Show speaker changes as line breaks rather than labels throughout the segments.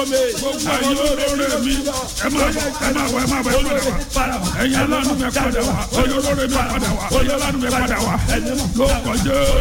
for me.
gbogbo ẹ̀yin olóore mi ẹ máa bọ̀ ẹ máa bọ̀ ẹ máa bọ̀ ẹ padà wá ẹ̀yin aláàánú mi ẹ padà wá ẹ̀yin olóore mi ẹ padà wá ẹ̀yin aláàánú mi ẹ padà wá lórúkọ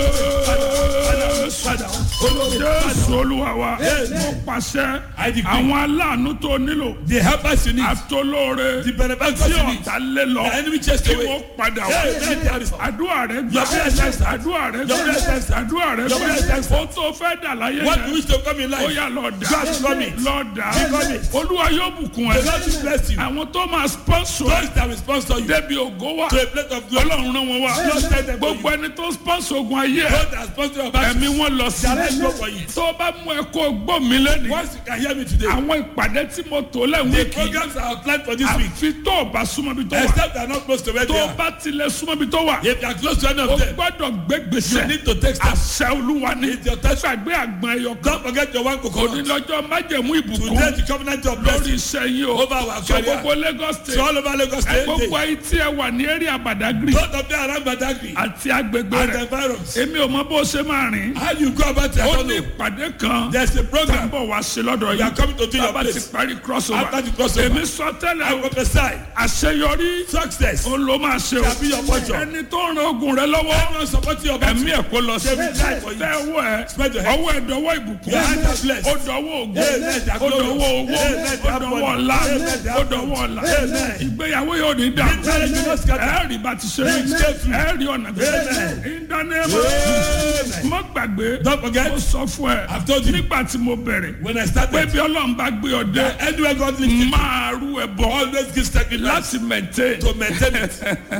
jésù jésù olúwa wa mo pàṣẹ
I decree.
àwọn aláàánú tó nílò
The helpers you need.
àtolóore
The benefactors
tí
you need.
ọ̀tá lé lọ
The enemy chased
kí
away.
wọ́n padà wá
Hey, hey, there is-
àdúrà rẹ gbà
Your prayer is answered.
àdúrà rẹ
Your
gbà
prayer is answered.
àdúrà rẹ
Your prayer is
gbà
answered.
ó tó fẹ́ dà láyé
What
yẹn
you wish to come in
ó
life.
yà lọ dà
God come it.
lọ dà
Come it.
olúwa yóò bùkún
The
ẹ
Lord will bless you.
àwọn tó máa sponsor ẹ
Those that will sponsor you
débi ògo wa
to a place of glory.
ọlọ́run rán wọn wá
Lord send them for you.
gbogbo ẹni tó sponsor ogun ayé ẹ
Those that sponsor your back.
ẹ̀mí wọn lọ sí
Direct go for you.
tó bá mú ẹ kó gbọ́ mi lẹ́nu
Once you can hear me today.
àwọn ìpàdé tí mo tò lẹ́wọ̀n
The
kì í
programs are planned for this week.
àfi tó o bá súnmọ́ bí tó wà
Except they are not close to where
tó
they
o
are.
bá tilẹ̀ súnmọ́ bí tó wà
If you are close to any
o
of them,
gbọ́dọ̀ gbé
you
gbèsè
need to take steps.
àṣẹ olúwa ní
It's your touch.
gbàgbé àgbọn ẹyọ kan
Don't forget your one coconut.
onílọ́jọ́ májẹ̀mú ìbùkún
Today the covenant of
lórí
blessing
iṣẹ́ yìí o
over our
so
career.
gbogbo Lagos
So
state
all over Lagos
ẹ
State.
gbogbo ayé tí ẹ wà ní eré àbàdàgìrì
Both of them around Badagry
àti agbègbè
and
rẹ̀
the environs.
èmi ò mọ bó ṣe máa rìn
How you go about it, I
ó
don't
ní
know.
ìpàdé kan
There's a
tá ń
program.
bọ̀ wá sí lọ́dọ̀
We are
yìí
coming to do your
bàbá ti
place.
parí crossover
After the crossover.
èmi sọ
I
tẹ́lẹ̀ o
prophesy.
àṣeyọrí
Success.
ó ló máa ṣe o
Shall be your portion.
ẹni tó ń ran ogun rẹ lọ́wọ́
Everyone supporting your battle.
ẹ̀mí ẹ̀ kó lọ sí
They will die for you.
tẹ ọwọ́ ẹ
Spread your hands.
ọwọ́ ẹ̀ dọwọ́ ìbùkún
Your hands are blessed.
ó dọwọ́ ògùn
Amen.
ó dọwọ́ owó
Amen.
ó dọwọ́ ọ̀la
Amen.
ó dọwọ́ ọ̀la
Amen.
ìgbéyàwó yóò ní dà
marriage will not scatter.
ẹ̀ẹ́rì bá ti ṣe
Amen.
ẹ̀ẹ́rì ọ̀nà
Amen.
ìdánimọ̀
Amen.
mọ́ gbàgbé
Don't forget.
ó sọ fún ẹ
I've told you.
nígbà tí mo bẹ̀rẹ̀
When I
pé
started,
bí ọlọ́run bá gbé ọ dé
anywhere God leads you,
máa rú ẹ bọ̀
always give sacrifice
láti maintain
to maintain it.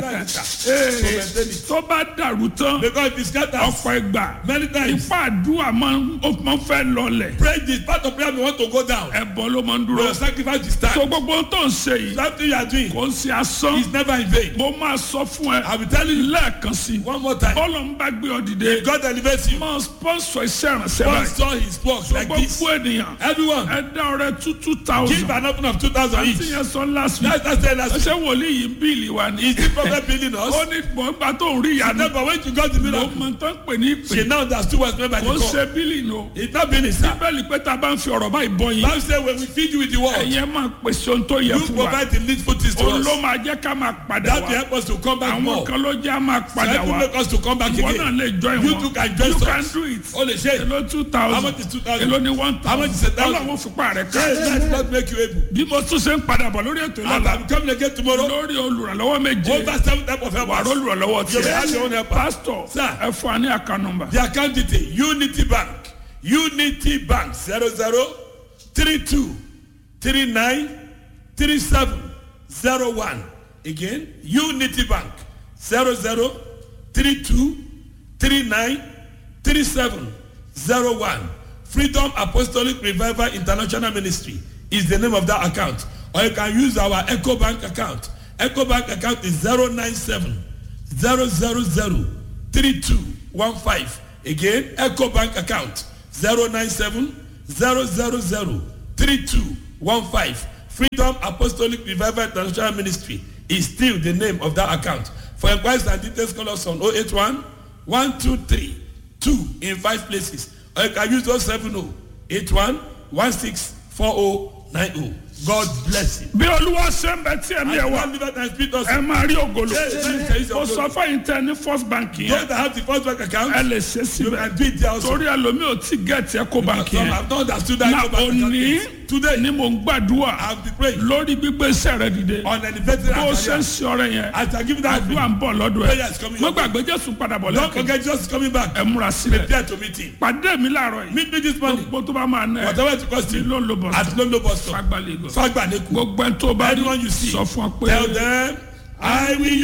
to maintain it.
tó bá dàrú tán
Because if it scatters,
ọ̀pọ̀ ìgbà
many times,
ipá àdúrà máa ń ó máa ń fẹ́ lọlẹ̀
pray this part of prayer we want to go down.
ẹ̀bọ ló máa ń
But
dúró
your sacrifice is time.
tó gbogbo ohun tó ń ṣe yìí
Something you are doing
kò ń ṣe asán
is never in vain.
mo máa sọ fún ẹ
I will tell you
lẹ́ẹ̀kan sí i
one more time.
bọ́ọ̀lù ń bá gbé ọ dìde
God elevates you.
máa sponsor iṣẹ́ ìrànṣẹ́ báyìí
Sponsor his work like this.
gbogbo ènìyàn
Everyone,
ẹ dá ọrẹ two two
give
thousand
an offering of 2,000
àti
each.
yẹn sọ last week
That's that's the last.
ṣé wòlíì yìí ń bíìlì wa ni
Is the prophet building us?
ó ní gbọ̀ngbà tó ń rí ìyanu
No, but when you got the
ló
miracle,
mọ tó ń pè ní ìpè
she now understood what's meant by
kò ń
the
ṣe
call.
bíìlì nù
It's not building, sir.
bíbélì pé tá a bá ń fi ọ̀rọ̀ báyìí bọ́ yín
Bible say when we feed you with the word,
ẹ̀yẹ́ máa pèsè ohun tó yẹ
you
fún wa
provide the needful things to
òun
us.
ló máa jẹ́ ká máa padà
That will
wá
help us to come back
àwọn
more.
kan ló jẹ́ á máa padà
That will
wá
make us to come back
ìwọ náà
again.
lè join
You
wọn
too can join
you
us.
can do it
O lè ṣe.
èló two
How
thousand
much is 2,000?
èló ni one
How much is a
thousand
thousand?
ọlọ́run fipá rẹ̀ ká
Hey, that does make you able.
bí mo tún ṣe ń padà bọ̀ lórí ètò
And
ìlànà
I'm coming again tomorrow.
lórí olùrànlọ́wọ́ méje
Over seven type of
wà á
helpers.
olùrànlọ́wọ́
You may have
tiẹ̀
your own helper.
pásítọ̀
Sir.
ẹ fún wa ní àká nọmba
The account detail Unity Bank Unity Bank zero zero three two three nine three seven zero one again Unity Bank zero zero three two three nine three seven zero one Freedom Apostolic Revival International Ministry is the name of that account or you can use our Echo Bank account Echo Bank account is zero nine seven zero zero zero three two one five again eco bank account zero nine seven zero zero zero three two one five freedom apostolic revival international ministry is still the name of that account for inquiries and details call us on oh eight one one two three two in five places or you can use those seven oh eight one one six four oh nine oh god bless you.
bí olúwa ṣe ń bẹ tí ẹ̀mí ẹ̀ wá
and live and speak us.
ẹ máa rí ògolo
Yes, yes, yes,
mo
yes.
sọ fẹ́yìn tẹ ní first bank
those
yẹn
that have the first bank account.
ẹ lè ṣe
you
síbẹ̀
can do it there also.
torí ẹlòmíì ò tí gẹ̀ẹ́tì ẹ̀kọ́ bank
Some
yẹn
have not understood that.
na
Go back and
òní
calculate. Today,
ni mo ń gbàdúrà
I'll be praying
lórí gbígbé iṣẹ́ rẹ dìde
on an elevated
bó o ṣe ń
career.
ṣe ọrẹ yẹn
As I give that
àdúrà ń bọ̀ lọ́dọ̀
Prayer
ẹ̀
is coming
mo
your way.
gbàgbé jésù padà bọ̀
Don't
lẹ́kọ̀ọ́
forget just coming back.
ẹ múra sílẹ̀
Prepare to meet him.
pàdé mi láàárọ̀ yìí
Meet me this morning.
gbogbo tó bá máa ná ẹ
Whatever it costs
ní
you.
ló ń lo bọ̀
At Lolo bus stop.
fagbálẹ̀ gò
Fagbaneku.
gbogbo ẹni tó bá rí
Anyone you see.
sọ fún ọ pé
Tell them, I will